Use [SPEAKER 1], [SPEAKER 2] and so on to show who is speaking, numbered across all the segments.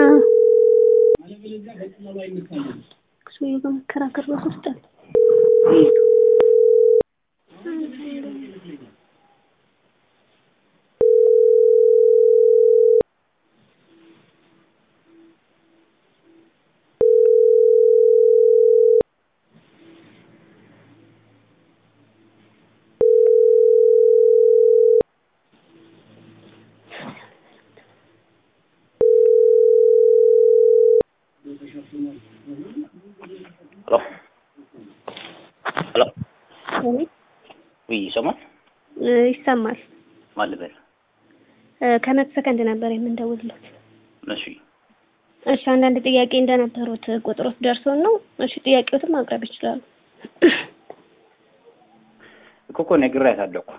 [SPEAKER 1] ሰውዬው ጋር መከራከር ራሱ ውስጥ አለ።
[SPEAKER 2] ሄሎ ሄሎ
[SPEAKER 1] እኔ
[SPEAKER 2] ውይ ይሰማል
[SPEAKER 1] እ ይሰማል።
[SPEAKER 2] ማን ልበል
[SPEAKER 1] እ ከመቶ ሰከንድ ነበር የምንደውልለት።
[SPEAKER 2] እሺ
[SPEAKER 1] እሺ አንዳንድ ጥያቄ እንደነበሩት ቁጥሮት ደርሶን ነው። እሺ ጥያቄዎትን ማቅረብ ይችላሉ።
[SPEAKER 2] እኮ እኮ ነግሬያታለሁ እኮ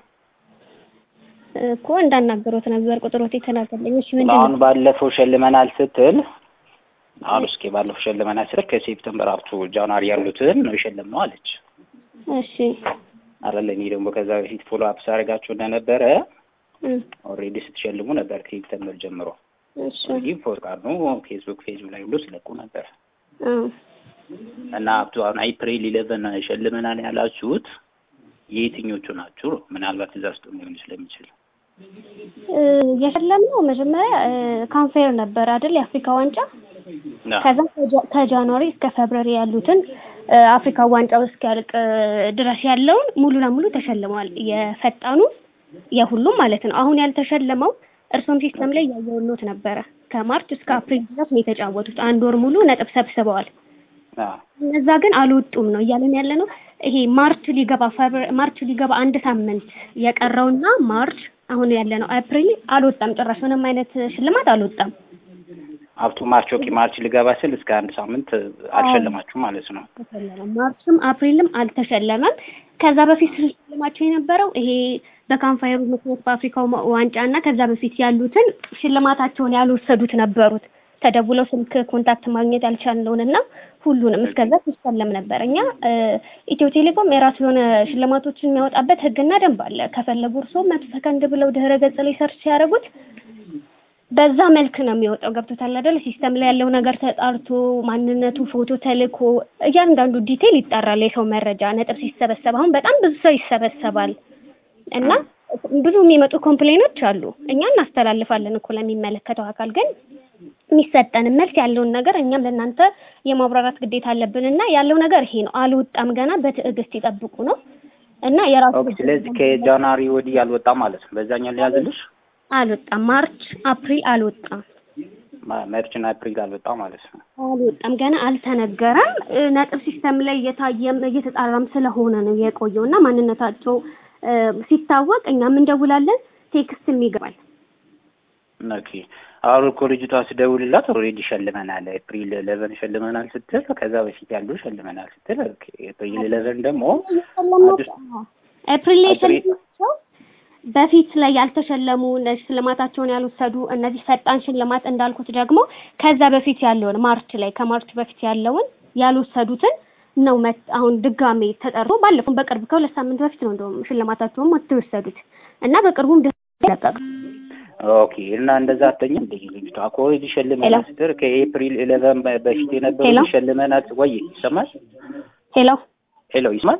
[SPEAKER 1] እኮ እንዳናገሩት ነበር ቁጥሮት የተላከልኝ። እሺ ምንድን
[SPEAKER 2] አሁን
[SPEAKER 1] ነው?
[SPEAKER 2] ባለፈው ሸልመናል ስትል አሁን እስኪ ባለፈው ሸልመናል ስትል ከሴፕተምበር አፕቱ ጃንዋሪ ያሉትን ነው የሸለምነው አለች
[SPEAKER 1] እሺ
[SPEAKER 2] አይደለ እኔ ደግሞ ከዛ በፊት ፎሎ አፕ ሳደርጋችሁ እንደነበረ
[SPEAKER 1] እ
[SPEAKER 2] ኦልሬዲ ስትሸልሙ ነበር ከሴፕተምበር ጀምሮ
[SPEAKER 1] እሺ
[SPEAKER 2] ኦልሬዲ ፎርቃር ነው ፌስቡክ ፌስቡክ ላይ ሁሉ ስለቁ ነበር
[SPEAKER 1] እ
[SPEAKER 2] እና አፕቱ አሁን ኤፕሪል ኢሌቨን ሸልመናል ያላችሁት የየትኞቹ ናችሁ ነው ምናልባት እዛ ውስጥ ሊሆን ስለሚችል
[SPEAKER 1] እ የሸለምነው መጀመሪያ ካንፌር ነበር አይደል? የአፍሪካ ዋንጫ
[SPEAKER 2] ና
[SPEAKER 1] ከዛ ከጃ- ከጃንዋሪ እስከ ፌብሩዋሪ ያሉትን እ አፍሪካ ዋንጫው እስኪያልቅ እ ድረስ ያለውን ሙሉ ለሙሉ ተሸልመዋል። የፈጣኑ የሁሉም ማለት ነው። አሁን ያልተሸለመው እርሶም ሲስተም ላይ ያየውሎት ነበረ። ከማርች እስከ አፕሪል ድረስ ነው የተጫወቱት። አንድ ወር ሙሉ ነጥብ ሰብስበዋል።
[SPEAKER 2] ና
[SPEAKER 1] እነዛ ግን አልወጡም ነው እያለን ያለ ነው። ይሄ ማርች ሊገባ ፌብሩ- ማርች ሊገባ አንድ ሳምንት የቀረውና ማርች አሁን ያለ ነው አፕሪል አልወጣም። ጭራሽ ምንም አይነት ሽልማት አልወጣም።
[SPEAKER 2] አፕቱ ማርች ኦኬ ማርች ልገባ ስል እስከ አንድ ሳምንት አልሸለማችሁ ማለት ነው
[SPEAKER 1] አልተሸለመም። ማርችም አፕሪልም አልተሸለመም። ከዛ በፊት ሽልማቸው የነበረው ይሄ በካንፋየሩ ምክንያት በአፍሪካው ማ- ዋንጫ እና ከዛ በፊት ያሉትን ሽልማታቸውን ያልወሰዱት ነበሩት። ተደውለው ስልክ ኮንታክት ማግኘት ያልቻልነውን እና ሁሉንም እስከዛ ሲሸለም ነበር። እኛ እ ኢትዮ ቴሌኮም የራሱ የሆነ ሽልማቶችን የሚያወጣበት ሕግና ደንብ አለ። ከፈለጉ እርስዎ መቶ ሰከንድ ብለው ድህረ ገጽ ላይ ሰርች ሲያደርጉት በዛ መልክ ነው የሚወጣው። ገብቶታል አይደል? ሲስተም ላይ ያለው ነገር ተጣርቶ ማንነቱ ፎቶ ተልኮ እያንዳንዱ ዲቴል ይጠራል። የሰው መረጃ ነጥብ ሲሰበሰብ አሁን በጣም ብዙ ሰው ይሰበሰባል እና ብዙ የሚመጡ ኮምፕሌኖች አሉ። እኛ እናስተላልፋለን እኮ ለሚመለከተው አካል ግን የሚሰጠን መልስ ያለውን ነገር እኛም ለእናንተ የማብራራት ግዴታ አለብን እና ያለው ነገር ይሄ ነው። አልወጣም ገና በትዕግስት ይጠብቁ ነው እና የራሱ
[SPEAKER 2] ኦኬ ስለዚህ ከጃንዋሪ ወዲህ አልወጣም ማለት ነው በዛኛው ሊያዝልሽ
[SPEAKER 1] አልወጣም። ማርች አፕሪል አልወጣም
[SPEAKER 2] መርችና አፕሪል አልወጣም ማለት ነው
[SPEAKER 1] አልወጣም ገና አልተነገረም። እ ነጥብ ሲስተም ላይ እየታየም እየተጣራም ስለሆነ ነው የቆየው እና ማንነታቸው እ ሲታወቅ እኛም እንደውላለን፣ ቴክስትም ይገባል።
[SPEAKER 2] ኦኬ አሁን እኮ ልጅቷ ስደውልላት ኦልሬዲ ሸልመናል ኤፕሪል ኢሌቨን ሸልመናል ስትል ከዛ በፊት ያሉ ሸልመናል ስትል ኦኬ ኤፕሪል ኢሌቨን ደግሞ አዲስ
[SPEAKER 1] ኤፕሪል ላይ
[SPEAKER 2] አፕሪል-
[SPEAKER 1] የሸለምናቸው በፊት ላይ ያልተሸለሙ እነዚህ ሽልማታቸውን ያልወሰዱ እነዚህ ፈጣን ሽልማት እንዳልኩት ደግሞ ከዛ በፊት ያለውን ማርች ላይ ከማርች በፊት ያለውን ያልወሰዱትን ነው መት አሁን ድጋሜ ተጠርቶ ባለፈው በቅርብ ከሁለት ሳምንት በፊት ነው እንደውም ሽልማታቸውን ወጥተው የወሰዱት እና በቅርቡም ደ ይለቀቅ
[SPEAKER 2] ኦኬ እና እንደዛ አተኝም እንደ ልጅቷ እኮ ኦልሬዲ ሸልመናል ስትል ከኤፕሪል ኢሌቨን በፊት የነበሩ
[SPEAKER 1] ሄሎ?
[SPEAKER 2] ሸልመናል ወይ ይሰማል
[SPEAKER 1] ሄሎ
[SPEAKER 2] ሄሎ ይስማል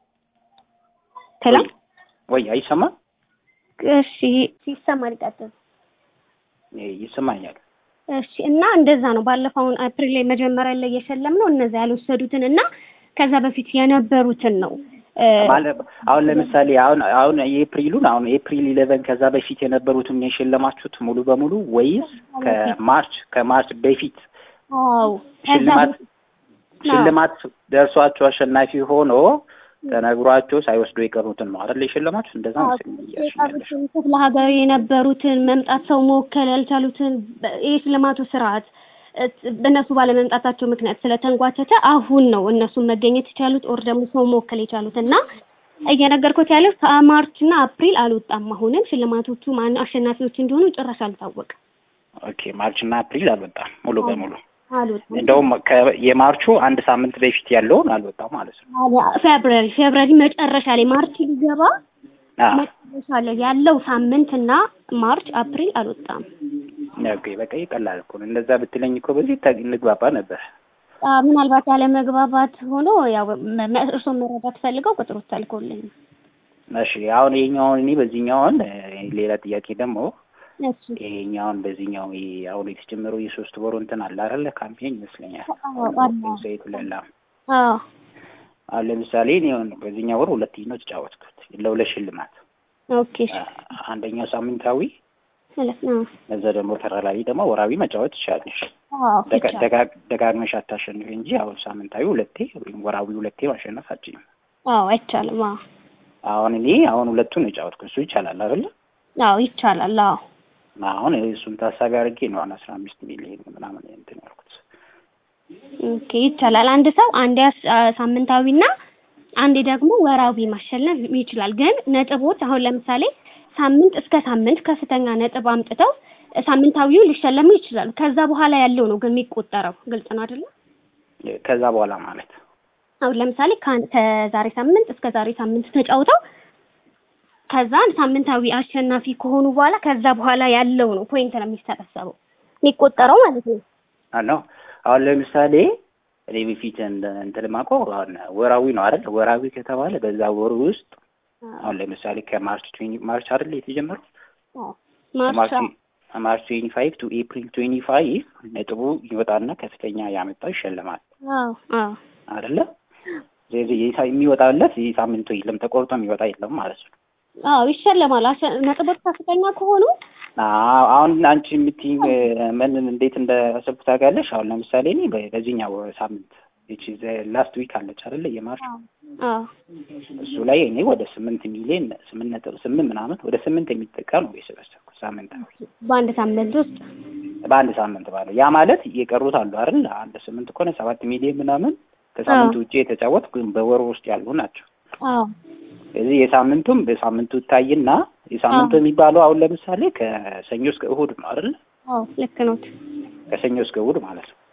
[SPEAKER 1] ሄሎ
[SPEAKER 2] ወይ አይሰማም
[SPEAKER 1] እሺ ይሰማል ይቀጥል
[SPEAKER 2] ይሰማኛል
[SPEAKER 1] እሺ እና እንደዛ ነው ባለፈውን አፕሪል ላይ መጀመሪያ ላይ የሸለምነው እነዛ ያልወሰዱትን እና ከዛ በፊት የነበሩትን ነው እ
[SPEAKER 2] ማለት አሁን ለምሳሌ አሁን አሁን የኤፕሪሉን አሁን ኤፕሪል ኢሌቨን ከዛ በፊት የነበሩትን የሸለማችሁት ሙሉ በሙሉ ወይስ ከማርች ከማርች በፊት
[SPEAKER 1] አዎ ከዛ
[SPEAKER 2] ሽልማት
[SPEAKER 1] በፊት-
[SPEAKER 2] ሽልማት ደርሷቸው አሸናፊ ሆኖ ተነግሯቸው ሳይወስዱ የቀሩትን ነው አይደል የሸለማችሁት? እንደዛ
[SPEAKER 1] አዎ፣
[SPEAKER 2] መሰለኝ እያልሽኝ ያለሽ።
[SPEAKER 1] የቀሩትን ክፍለ ሀገር የነበሩትን መምጣት ሰው መወከል ያልቻሉትን በ- የሽልማቱ ስርዓት እ በእነሱ ባለመምጣታቸው ምክንያት ስለተንጓተተ አሁን ነው እነሱን መገኘት የቻሉት ኦር ደግሞ ሰው መወከል የቻሉት እና እየነገርኩት ያለው ከማርች እና አፕሪል አልወጣም። አሁንም ሽልማቶቹ ማን አሸናፊዎች እንደሆኑ ጭራሽ አልታወቀም።
[SPEAKER 2] ኦኬ ማርች እና አፕሪል አልወጣም ሙሉ በሙሉ
[SPEAKER 1] አልወጣም።
[SPEAKER 2] እንደውም ከ- የማርቹ አንድ ሳምንት በፊት ያለውን አልወጣም ማለት ነው።
[SPEAKER 1] ፌብሩዋሪ ፌብሩዋሪ መጨረሻ ላይ ማርች ሊገባ
[SPEAKER 2] አ
[SPEAKER 1] መጨረሻ ላይ ያለው ሳምንት እና ማርች አፕሪል አልወጣም።
[SPEAKER 2] ኦኬ በቃ ይቀላል እኮ ነው። እንደዛ ብትለኝ እኮ በዚህ ታ- እንግባባ ነበር።
[SPEAKER 1] አ፣ ምናልባት ያለ መግባባት ሆኖ ያው መ- መ- እርስዎን መረዳት ፈልገው ቁጥሩ ተልኮልኝ ነው።
[SPEAKER 2] እሺ አሁን ይሄኛውን እኔ በዚህኛውን እ፣ ሌላ ጥያቄ ደግሞ
[SPEAKER 1] እሺ
[SPEAKER 2] ይሄኛውን በዚህኛው ይሄ አሁን የተጀመረው የሶስት ወሩ እንትን አለ አይደለ? ካምፔን ይመስለኛል
[SPEAKER 1] አዎ፣ አለ።
[SPEAKER 2] ዘይቱ ለላ
[SPEAKER 1] አዎ
[SPEAKER 2] አሁን ለምሳሌ እኔ አሁን በዚህኛው ወር ሁለት ነው የተጫወትኩት ለሁለት ሽልማት
[SPEAKER 1] ኦኬ እሺ
[SPEAKER 2] አ- አንደኛው ሳምንታዊ
[SPEAKER 1] ማለት ነው።
[SPEAKER 2] እዛ ደግሞ ተራራዊ ደግሞ ወራዊ መጫወት ትችላለሽ።
[SPEAKER 1] አዎ
[SPEAKER 2] ደጋ-
[SPEAKER 1] ይቻላል።
[SPEAKER 2] ደጋ- ደጋግመሽ አታሸንፍ እንጂ አሁን ሳምንታዊ ሁለቴ ወይም ወራዊ ሁለቴ ማሸነፍ አትችይም።
[SPEAKER 1] አዎ አይቻልም። አዎ
[SPEAKER 2] አሁን እኔ አሁን ሁለቱን የጫወትኩት እሱ ይቻላል አይደለ?
[SPEAKER 1] አዎ ይቻላል። አዎ
[SPEAKER 2] አሁን እሱን ታሳቢ አድርጌ ነው አሁን አስራ አምስት ሚሊዮን ምናምን እንትን ያልኩት።
[SPEAKER 1] ኦኬ ይቻላል። አንድ ሰው አንዴ አስ- አ፣ ሳምንታዊና አንዴ ደግሞ ወራዊ ማሸነፍ ይችላል። ግን ነጥቦች አሁን ለምሳሌ ሳምንት እስከ ሳምንት ከፍተኛ ነጥብ አምጥተው ሳምንታዊው ሊሸለሙ ይችላሉ። ከዛ በኋላ ያለው ነው ግን የሚቆጠረው። ግልጽ ነው አይደለ?
[SPEAKER 2] ከዛ በኋላ ማለት
[SPEAKER 1] አሁን ለምሳሌ ከአንድ- ከዛሬ ሳምንት እስከ ዛሬ ሳምንት ተጫውተው ከዛን ሳምንታዊ አሸናፊ ከሆኑ በኋላ ከዛ በኋላ ያለው ነው ፖይንት ነው የሚሰበሰበው የሚቆጠረው ማለት ነው።
[SPEAKER 2] ነው። አሁን ለምሳሌ እኔ በፊት እንደ እንትን የማውቀው አሁን ወራዊ ነው አይደል? ወራዊ ከተባለ በዛ ወር ውስጥ አሁን ለምሳሌ ከማርች ትዌንቲ ማርች አይደል የተጀመረው
[SPEAKER 1] አዎ ማርች
[SPEAKER 2] ማርች ትዌንቲ ፋይቭ ቱ ኤፕሪል ትዌንቲ ፋይቭ ነጥቡ ይወጣና ከፍተኛ ያመጣው ይሸልማል
[SPEAKER 1] አዎ አዎ
[SPEAKER 2] አይደለ? ስለዚህ የሳ- የሚወጣለት ይህ ሳምንቱ የለም ተቆርጦ የሚወጣ የለም ማለት ነው።
[SPEAKER 1] አዎ ይሸለማል። አሸ- ነጥቦች ከፍተኛ ከሆኑ
[SPEAKER 2] አዎ አሁን አንቺ የምትይኝ ምን እንዴት እንዳሰብኩ ታውቂያለሽ? አሁን ለምሳሌ እኔ በ- በዚህኛው ሳምንት ይቺ ላስት ዊክ አለች አይደለ የማርች
[SPEAKER 1] አዎ
[SPEAKER 2] እሱ ላይ እኔ ወደ ስምንት ሚሊዮን ስምንት ነጥብ ስምንት ምናምን ወደ ስምንት የሚጠጋ ነው የሰበሰብኩት ሳምንታዊ
[SPEAKER 1] በአንድ ሳምንት ውስጥ
[SPEAKER 2] በአንድ ሳምንት ባለው ያ ማለት የቀሩት አሉ አይደል አንድ ስምንት ከሆነ ሰባት ሚሊዮን ምናምን ከሳምንቱ ውጭ የተጫወት ግን በወሩ ውስጥ ያሉ ናቸው።
[SPEAKER 1] አዎ
[SPEAKER 2] ስለዚህ የሳምንቱም በሳምንቱ ይታይና የሳምንቱ የሚባለው አሁን ለምሳሌ ከሰኞ እስከ እሁድ ነው አይደል?
[SPEAKER 1] አዎ ልክ ነው።
[SPEAKER 2] ከሰኞ እስከ እሁድ ማለት ነው።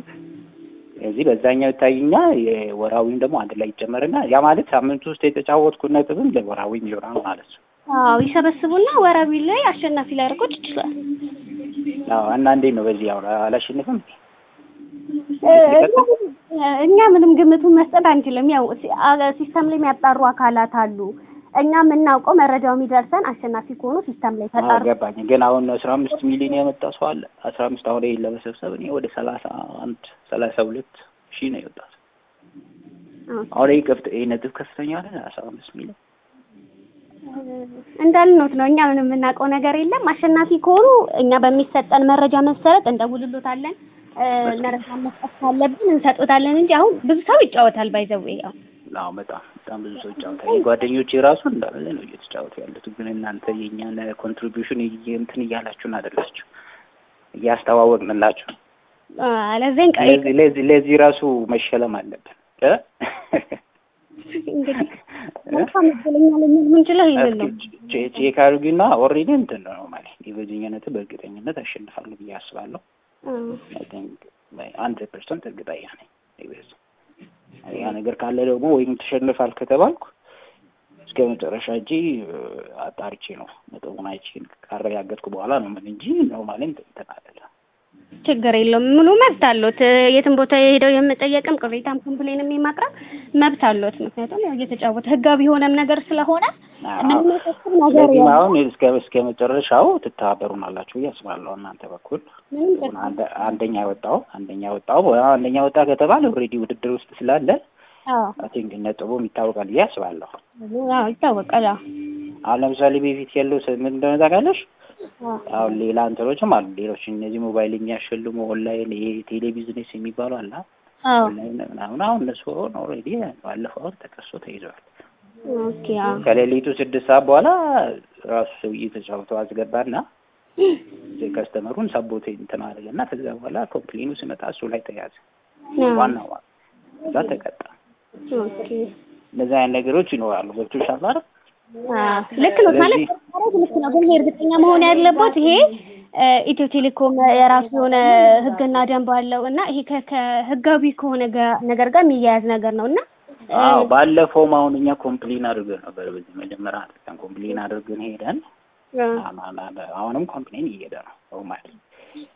[SPEAKER 2] ስለዚህ በዛኛው ይታይና የወራዊም ደግሞ አንድ ላይ ይጨመርና ያ ማለት ሳምንቱ ውስጥ የተጫወትኩት ነጥብም ለወራዊም ይሆናል ማለት ነው።
[SPEAKER 1] አዎ ይሰበስቡና ወራዊ ላይ አሸናፊ ሊያደርጉት ይችላል።
[SPEAKER 2] አዎ እና እንዴት ነው በዚህ አሁን አላሸንፍም?
[SPEAKER 1] እኛ ምንም ግምቱን መስጠት አንችልም። ያው ሲ- አ- ሲስተም ላይ የሚያጣሩ አካላት አሉ። እኛ የምናውቀው መረጃው የሚደርሰን አሸናፊ ከሆኑ ሲስተም ላይ
[SPEAKER 2] አዎ
[SPEAKER 1] ተጣሩ።
[SPEAKER 2] ገባኝ። ግን አሁን አስራ አምስት ሚሊዮን ያመጣ ሰው አለ። አስራ አምስት አሁን ይሄን ለመሰብሰብ እኔ ወደ ሰላሳ አንድ ሰላሳ ሁለት ሺህ ነው የወጣት። አሁን ይሄ ከፍተ ይሄ ነጥብ ከፍተኛ አለ አስራ አምስት ሚሊዮን
[SPEAKER 1] እንዳልኖት ነው። እኛ ምንም የምናውቀው ነገር የለም። አሸናፊ ከሆኑ እኛ በሚሰጠን መረጃ መሰረት እንደውልሎታለን። እ፣ መረጃ መስጠት ካለብን እንሰጦታለን እንጂ አሁን ብዙ ሰው ይጫወታል። ባይዘው ያው
[SPEAKER 2] አዎ በጣም በጣም ብዙ ሰው ይጫወታል። ጓደኞቼ ራሱ እንዳለ ነው እየተጫወቱ ያሉት። ግን እናንተ የእኛን ኮንትሪቢዩሽን እንትን እያላችሁን አይደላችሁ፣ እያስተዋወቅንላችሁ ነው።
[SPEAKER 1] ለዚህን ቀሪ
[SPEAKER 2] ለዚህ ለዚህ ለዚህ ራሱ መሸለም አለብን እ
[SPEAKER 1] እንግዲህ መልካም እድለኛ ልንል የምንችለው ይሄንን ነው።
[SPEAKER 2] ቼ- ቼክ አድርጊና ኦልሬዲ እንትን ነው ማለት ነው። በዚህኛነት በእርግጠኝነት አሸንፋለሁ ብዬ አስባለሁ። አይ ቲንክ አንድ ፐርሰንት እርግጠኛ ነኝ። ይበዝ ያ ነገር ካለ ደግሞ ወይም ተሸንፋል ከተባልኩ እስከ መጨረሻ እጂ አጣርቼ ነው ነጥቡን አይቼ ካረጋገጥኩ በኋላ ነው ምን እንጂ ኖርማሊ እንትን አይደለም።
[SPEAKER 1] ችግር የለውም። ሙሉ መብት አሎት። የትም ቦታ ሄደው የመጠየቅም ቅሬታም ኮምፕሌንም የማቅረብ መብት አሎት። ምክንያቱም ያው እየተጫወተ ህጋዊ የሆነም ነገር ስለሆነ ምንም ያሳስብ ነገር
[SPEAKER 2] ስለዚህ
[SPEAKER 1] የለም።
[SPEAKER 2] አሁን እስከ እስከ መጨረሻው ትተባበሩናላችሁ ብዬ አስባለሁ። እናንተ በኩል
[SPEAKER 1] ምንም
[SPEAKER 2] አሁን አንደ- አንደኛ ወጣው አንደኛ ወጣው አንደኛ ወጣ ከተባለ ኦልሬዲ ውድድር ውስጥ ስላለ
[SPEAKER 1] አዎ
[SPEAKER 2] አይ ቲንክ ነጥቡም ይታወቃል ብዬ አስባለሁ።
[SPEAKER 1] አዎ ይታወቃል። አዎ
[SPEAKER 2] አሁን ለምሳሌ በፊት ያለው ስ- ምን እንደሆነ ታውቃለሽ?
[SPEAKER 1] አዎ
[SPEAKER 2] አሁን ሌላ እንትኖችም አሉ። ሌሎች እነዚህ ሞባይል የሚያሸልሙ ኦንላይን ይሄ ቴሌ ቢዝነስ የሚባሉ አለ
[SPEAKER 1] አዎ
[SPEAKER 2] ኦንላይን ምናምን። አሁን እነሱ አሁን ኦልሬዲ ባለፈው አሁን ተከሶ ተይዘዋል።
[SPEAKER 1] ኦኬ አዎ
[SPEAKER 2] ከሌሊቱ ስድስት ሰዓት በኋላ ራሱ ሰውዬ ተጫውተው አስገባና ከስተመሩን ሰቦት እንትን አደረገና ከዛ በኋላ ኮምፕሌኑ ሲመጣ እሱ ላይ ተያዘ። ዋናው እዛ ተቀጣ።
[SPEAKER 1] ኦኬ
[SPEAKER 2] እንደዚህ አይነት ነገሮች ይኖራሉ። ገብቶሻል አይደል?
[SPEAKER 1] አዎ ልክ ነው ማለት
[SPEAKER 2] ስለዚህ-
[SPEAKER 1] ማለት ልክ ነው። ግን እርግጠኛ መሆን ያለበት ይሄ እ፣ ኢትዮ ቴሌኮም የራሱ የሆነ ሕግና ደንብ አለው እና ይሄ ከ- ከህጋዊ ከሆነ ጋ- ነገር ጋር የሚያያዝ ነገር ነው እና እ፣
[SPEAKER 2] አዎ ባለፈውም አሁን እኛ ኮምፕሌን አድርገን ነበር። በዚህ መጀመሪያ አድርገን ኮምፕሌን አድርገን ሄደን
[SPEAKER 1] እ፣
[SPEAKER 2] አማ- አማ- አሁንም ኮምፕሌን እየሄደ ነው ኖርማል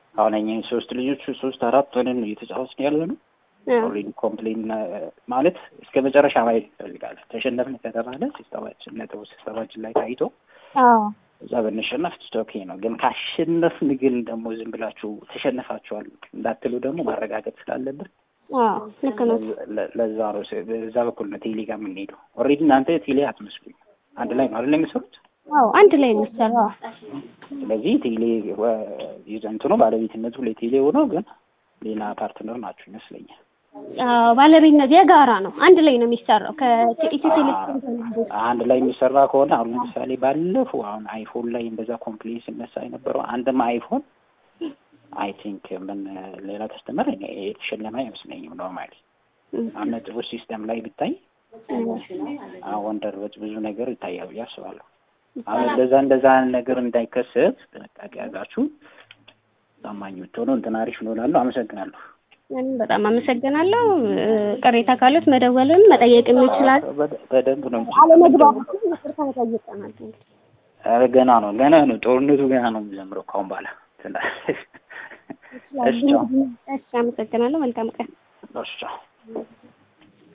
[SPEAKER 2] አሁን እኛ ሶስት ልጆች ሶስት አራት ሆነን ነው እየተጫወትን ያለ ነው። ኦልሬዲ ኮምፕሌን ማለት እስከ መጨረሻ ማየት ይፈልጋል። ተሸነፍን ከተባለ ሲስተማችን ነጥቡ ሲስተማችን ላይ ታይቶ እዛ ብንሸነፍ ኦኬ ነው። ግን ካሸነፍን ግን ደግሞ ዝም ብላችሁ ተሸነፋችኋል እንዳትሉ ደግሞ ማረጋገጥ ስላለብን
[SPEAKER 1] ልክ ነው።
[SPEAKER 2] ለዛ ነው በዛ በኩል ነው ቴሌ ጋር የምንሄደው። ኦልሬዲ እናንተ ቴሌ አትመስሉኝ፣ አንድ ላይ ነው አይደል የሚሰሩት?
[SPEAKER 1] አዎ አንድ ላይ የሚሰራው።
[SPEAKER 2] ስለዚህ ቴሌ እንትኑ ባለቤትነቱ ለቴሌ ሆኖ ግን ሌላ ፓርትነር ናችሁ ይመስለኛል።
[SPEAKER 1] አዎ ባለቤትነት የጋራ ነው። አንድ ላይ ነው የሚሰራው ከኢትዮ ቴሌኮም
[SPEAKER 2] አንድ ላይ የሚሰራ ከሆነ አሁን ለምሳሌ ባለፈው አሁን አይፎን ላይ እንደዛ ኮምፕሌን ሲነሳ የነበረው አንድም አይፎን አይ ቲንክ ምን ሌላ ከስተመር የተሸለመ አይመስለኝም ነው ማለት አሁን ነጥቡ ሲስተም ላይ ብታይ ወንደር ብዙ ነገር ይታያል ብዬ አስባለሁ። አሁን እንደዛ እንደዛ ነገር እንዳይከሰት ጥንቃቄ ያዛችሁ ታማኝ ብትሆኑ እንትን አሪፍ ነው እላለሁ። አመሰግናለሁ።
[SPEAKER 1] እኔም በጣም አመሰግናለሁ። ቅሬታ ካሉት መደወልም መጠየቅም ይችላል።
[SPEAKER 2] በደንብ ነው
[SPEAKER 1] አለመግባባት ይቅርታ መጠየቀናል።
[SPEAKER 2] ኧረ ገና ነው ገና ነው ጦርነቱ ገና ነው የሚጀምረው ካሁን በኋላ እሺ፣
[SPEAKER 1] እሺ፣ አመሰግናለሁ። መልካም ቀን።
[SPEAKER 2] እሺ